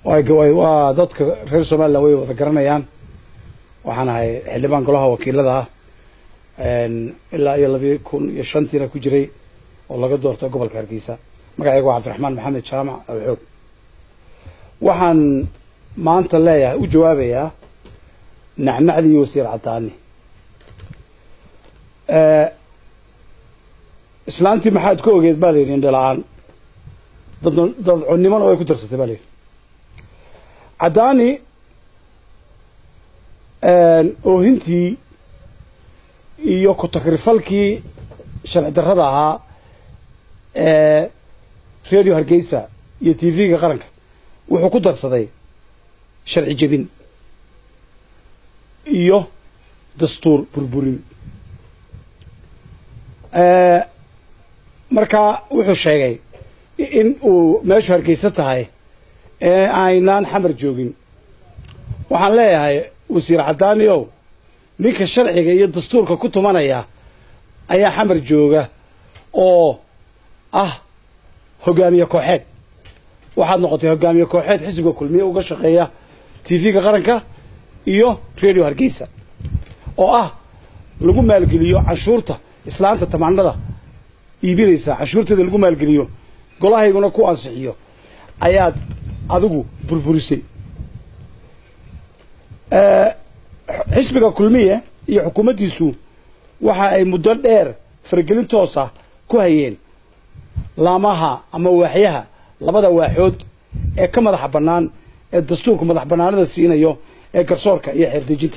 waa dadka reer somalilan way wada garanayaan waxaan ahay xildhibaan golaha wakiilada ah ilaa iyo labi kun iyo shantiina ku jiray oo laga doortay gobolka hargeysa magacayga waa cabdiraxmaan maxamed jaamac awxoog waxaan maanta leeyahay u jawaabayaa nacnacdii wasiir caddaani islaantii maxaad ka ogeed baa la yidhi indhala-aan dad dadconnimona way ku darsatay baa la yidhi caddaani oohintii iyo ku-takrifalkii sharci darrada ahaa ee radio hargeysa iyo t v-ga qaranka wuxuu ku darsaday sharci jebin iyo dastuur burburin markaa wuxuu sheegay in uu meeshu hargeysa tahay ee aynaan xamar joogin waxaan leeyahay wasiir caddaani ow ninka sharciga iyo dastuurka ku tumanaya ayaa xamar jooga oo ah hogaamiye kooxeed waxaad noqotay hogaamiye kooxeed xisbiga kulmiye uga shaqeeya t v-ga qaranka iyo radio hargeysa oo ah lagu maalgeliyo canshuurta islaanta tamaanada iibinaysa canshuurteeda lagu maalgeliyo golahayguna ku ansixiyo ayaad adigu burburisay xisbiga kulmiye iyo xukuumaddiisu waxa ay muddo dheer faragelin toosa ku hayeen laamaha ama waaxyaha labada waaxood ee ka madaxa bannaan ee dastuurku madax bannaanada siinayo ee garsoorka iyo xeerdejinta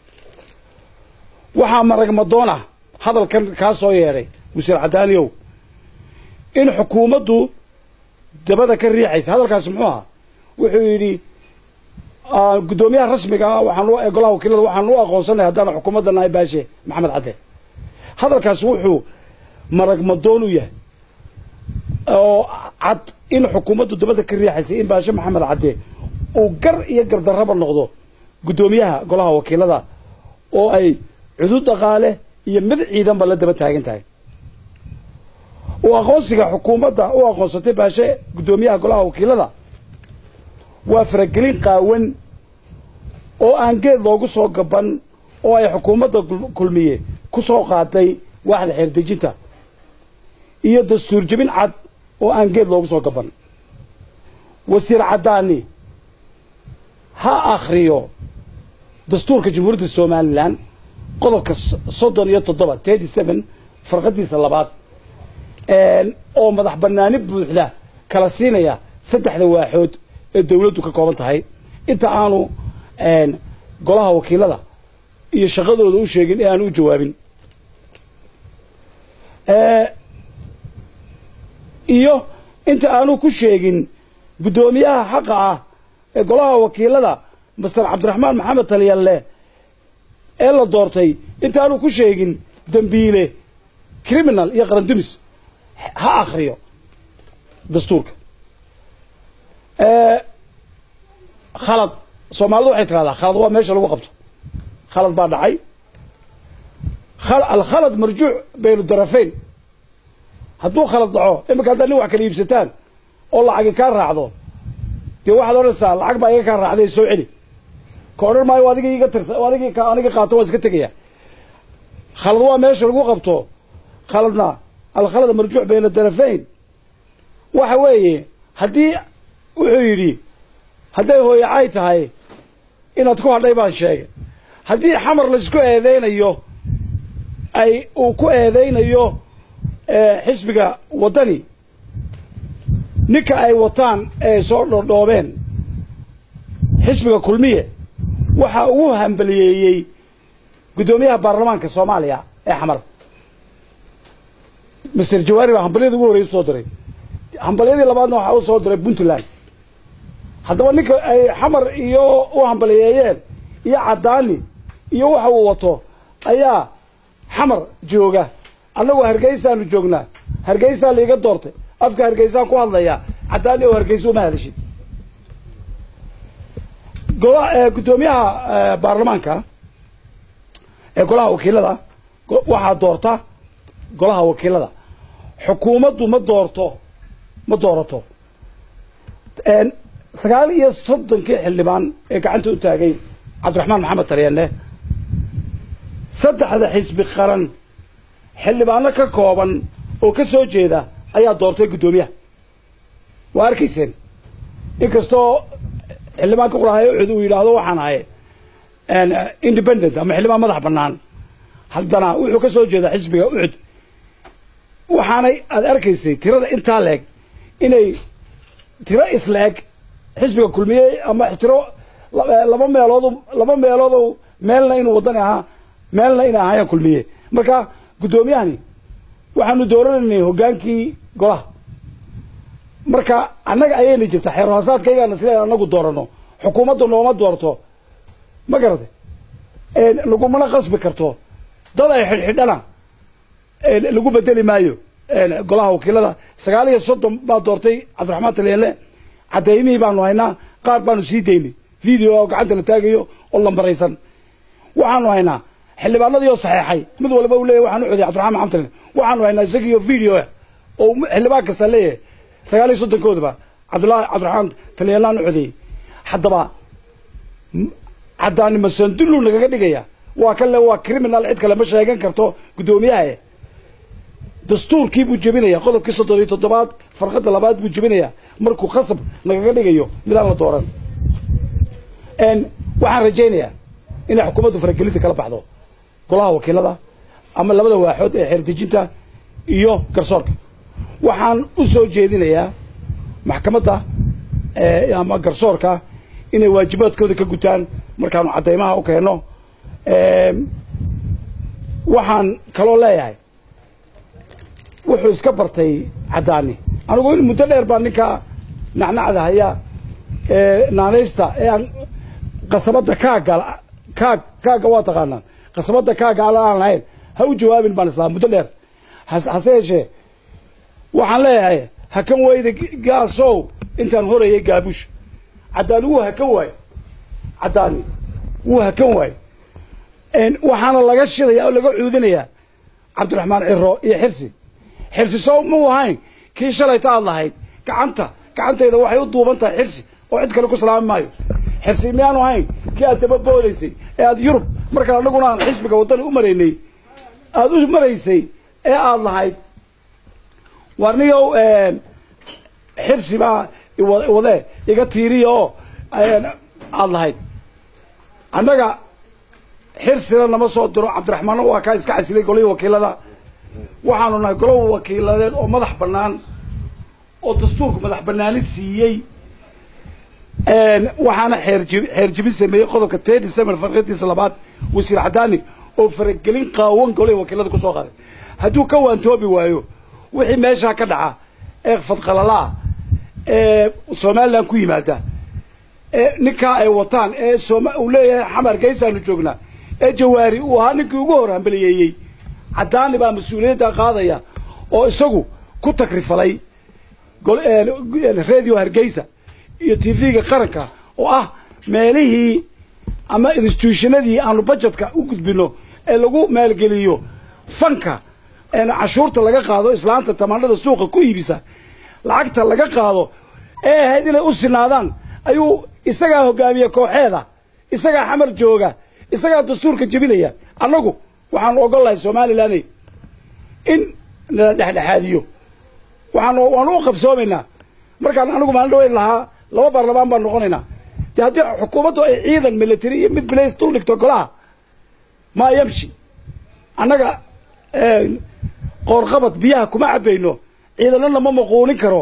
waxaa maragmadoon ah hadalkan kaa soo yeedhay wasiir caddaaniow in xukuumaddu dabada ka riixaysa hadalkaasi muxuu ahaa wuxuu yidhi guddoomiyaha rasmiga ah waxaan golaha wakiilada waxaan u aqoonsanay haddaan xukuumadda nahay baashe maxamed cadde hadalkaasi wuxuu maragmadoon u yahay oo cad in xukuumaddu dabada ka riixaysa in baashe maxamed cadde uu gar iyo gardarraba noqdo guddoomiyaha golaha wakiilada oo ay cudud dhaqaale iyo mid ciidanba la daba taagan tahay uu aqoonsiga xukuumadda u aqoonsatay baashe guddoomiyaha golaha wakiilada waa faragelin qaawan oo aan geed loogu soo gaban oo ay xukuumadda kulmiye ku soo qaaday waaxda xeerdejinta iyo dastuur jebin cad oo aan geed loogu soo gaban wasiir caddaani ha akhriyo dastuurka jamhuuriyadda somalilan qodobka soddon iyo toddoba thirty seven farqadiisa labaad oo madax bannaani buuxda kala siinaya saddexda waaxood ee dawladdu ka kooban tahay inta aanu golaha wakiilada iyo shaqadooda u sheegin ee aanu u jawaabin iyo inta aanu ku sheegin guddoomiyaha xaqa ah ee golaha wakiilada master cabdiraxmaan maxamed talyalle ee la doortay inta aanu ku sheegin dembiile criminal iyo qarandumis ha akriyo dastuurka khalad soomaalidu waxay tidhahdaa khalad waa meesha lagu qabto khalad baa dhacay alkhalad marjuuc baynu darafeyn hadduu khalad dhaco iminka haddaad nin wax kala iibsataan oo lacagi kaa raacdo dee waxaad odhanaysaa lacag baa iga kaa raacday soo celi ka odhan maayo adigii iga tirsa adigii aniga qaato waa iska tegaya khalad waa meesha lagu qabto khaladna alkhalad marjuuc bayna darafeyn waxa weeye haddii wuxuu yidhi hadday hooyacay tahay inaad ku hadhay baan sheegay haddii xamar laysku eedeynayo ay uu ku eedeynayo xisbiga waddani ninka ay wataan ee soo dhodhoobeen xisbiga kulmiye waxa ugu hambaliyeeyey guddoomiyaha baarlamaanka soomaaliya ee xamar master jawaari baa hambalyada ugu horreysa soo diray hambalyadii labaadna waxaa u soo diray puntland haddaba ninka ay xamar iyo u hambaliyeeyeen iyo caddaani iyo waxa uu wato ayaa xamar jooga annagu hargeysaanu joognaa hargeysaa laiga doortay afka hargeysaan ku hadlayaa caddaani oo hargeysa uma hadashid gola guddoomiyaha baarlamaanka ee golaha wakiilada waxaa doorta golaha wakiilada xukuumaddu ma doorto ma doorato sagaal iyo soddonkii xildhibaan ee gacanta u taagay cabdiraxmaan maxamed talyaane saddexda xisbi qaran xildhibaano ka kooban oo ka soo jeeda ayaa doortay guddoomiyaha waa arkayseen inkastoo xildhibaanka qurahayo ucud uu yidhaahdo waxaan ahay independent ama xildhibaan madax bannaan haddana wuxuu ka soo jeedaa xisbiga ucud waxaanay aada arkaysay tirada intaa leeg inay tiro isleeg xisbiga kulmiyey ama tiro laba meelood laba meeloodo meelna inuu waddani ahaa meelna inay ahaayaan kulmiye marka guddoomiyahani waxaanu dooranaynay hoggaankii golaha marka annaga ayayna jirta xeerhaasaadkaygana sidaan anagu doorano xukuumaddu nooma doorto ma garatay lagumana qasbi karto dad ay xidhxidhana lagu bedeli maayo golaha wakiilada sagaal iyo soddon baa doortay cabdiraxmaan talyaale caddaymihii baanu haynaa qaar baanu sii daynay video oo gacanta la taagayo oo lambaraysan waxaanu haynaa xildhibaanadii oo saxeexay mid walba uu leeyahy waxaan u codiyay cabdiraxmaan maxamed talyaale waxaanu haynaa isagiiyo video oo xildhibaan kasta leeyahay sagaal iyo soddonkoodaba cabdullahi cabdiraxmaan talyalaan u codeeyey haddaba caddaani masandullu nagaga dhigaya waa kale waa criminal cid kale ma sheegan karto guddoomiyaha dastuurkii buu jebinaya qodobkii soddon iyo toddobaad farqadda labaad buu jebinaya markuu khasab nagaga dhigayo midaan la dooran waxaan rajaynayaa inay xukuumaddu faragelinta kala baxdo golaha wakiilada ama labada waaxood ee xeerdejinta iyo garsoorka waxaan u soo jeedinayaa maxkamadda ama garsoorka inay waajibaadkooda ka gutaan markaanu caddaymaha u keenno waxaan kaloo leeyahay wuxuu iska bartay caddaani anigu in muddo dheer baa ninka nacnacda haya naanaysta ee aan qasabadda kaaga kaag kaagga waa taqaanaan qasabadda kaagga ala aan lahayn ha u jawaabin baan islaa muddo dheer hase yeeshee waxaan leeyahay hakan weyda gaasow intaan horayay gaabush caddaani wuu hakan waayo caddaani wuu hakan waayo waxaana laga shidaya oo laga cuudinayaa cabdiraxmaan ciro iyo xirsi xirsi soo muu ahayn kii shalayta aad lahayd gacanta gacantayda waxay u duuban tahay xirsi oo cid kale ku salaami maayo xirsi miyaanu ahayn kii aad daba boodaysay ee aad yurub markaan annaguna aan xisbiga waddani u maraynay aada u maraysay ee aada lahayd warniyow xirsi baa wadee iga tiiriya oo aada lahayd annaga xirsina nama soo diro cabdiraxmaanna waa kaa iska casilay golihii wakiilada waxaanu nahay golo wakiiladeed oo madax bannaan oo dastuurku madax bannaani siiyey waxaana xeerji xeer jibin sameeyey qodobka ten december farqadiisa labaad wasiir caddaani oo faragelin qaawan golihii wakiilada kusoo qaaday hadduu ka waantoobi waayo wixii meeshaa ka dhaca ee fadqalalaa ee somalilan ku yimaada ee ninkaa ay wataan ee sooma uu leeyahay xamar geysaanu joognaa ee jawaari uu ahaa ninkii ugu hor hambaliyeeyey caddaani baa mas-uuliyadda qaadaya oo isagu ku takrifalay radio hargeysa iyo t v-ga qaranka oo ah meelihii ama institutionadii aanu bajetka u gudbino ee lagu maalgeliyo fanka cashuurta laga qaado islaanta tamaanada suuqa ku iibisa lacagta laga qaado ee ahayd inay u sinaadaan ayuu isagaa hogaamiye kooxeeda isagaa xamar jooga isagaa dastuurka jebinaya annagu waxaanu ogol lahay somalilan in nala dhexdhexaadiyo waxaan waanu u qabsoomaynaa markaan anigu maalin dhaweyd lahaa laba baarlamaan baan noqonaynaa dee haddii xukuumaddu ay ciidan military iyo mid bilays dul dhigto golaha maa yamshi annaga qoorqabad biyaha kuma cabayno ciidanana ma maquulin karo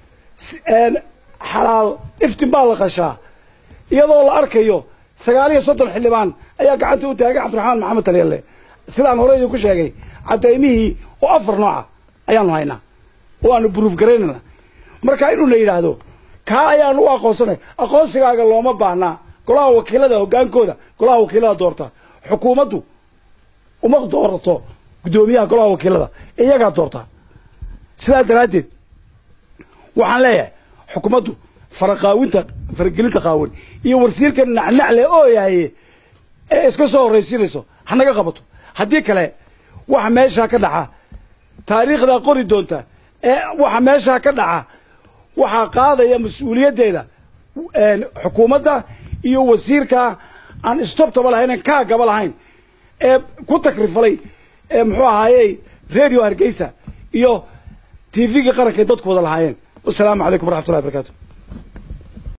xalaal iftin baa la qashaa iyadoo la arkayo sagaal iyo soddon xildhibaan ayaa gacanta u taagay cabdiraxmaan maxamed talyalle sidaan hore idinku sheegay cadaymihii oo afar nooca ayaanu haynaa oo aanu buruuf garaynayna marka inuu la yidhaahdo kaa ayaanu u aqoonsanay aqoonsigaaga looma baahnaa golaha wakiilada hoggaankooda golaha wakiilada doorta xukuumaddu uma doorato guddoomiyaha golaha wakiilada iyagaa doorta sidaa daraaddeed waxaan leeyahay xukuumaddu faraqaawinta faragelinta qaawan iyo warsiirka nacnacle oo yahaye ee iska soo horraysiinayso hanaga qabato haddii kale waxa meeshaa ka dhaca taariikhdaa qori doonta ee waxa meeshaa ka dhaca waxaa qaadaya mas-uuliyaddeeda xukuumadda iyo wasiirka aan stoptaba lahayn aan kaagaba lahayn ee ku takrifalay ee muxuu ahaayey radio hargeysa iyo t v-gii qaranka ay dadku wada lahaayeen wasalaamu calaykum waraxmatullahi barakaatu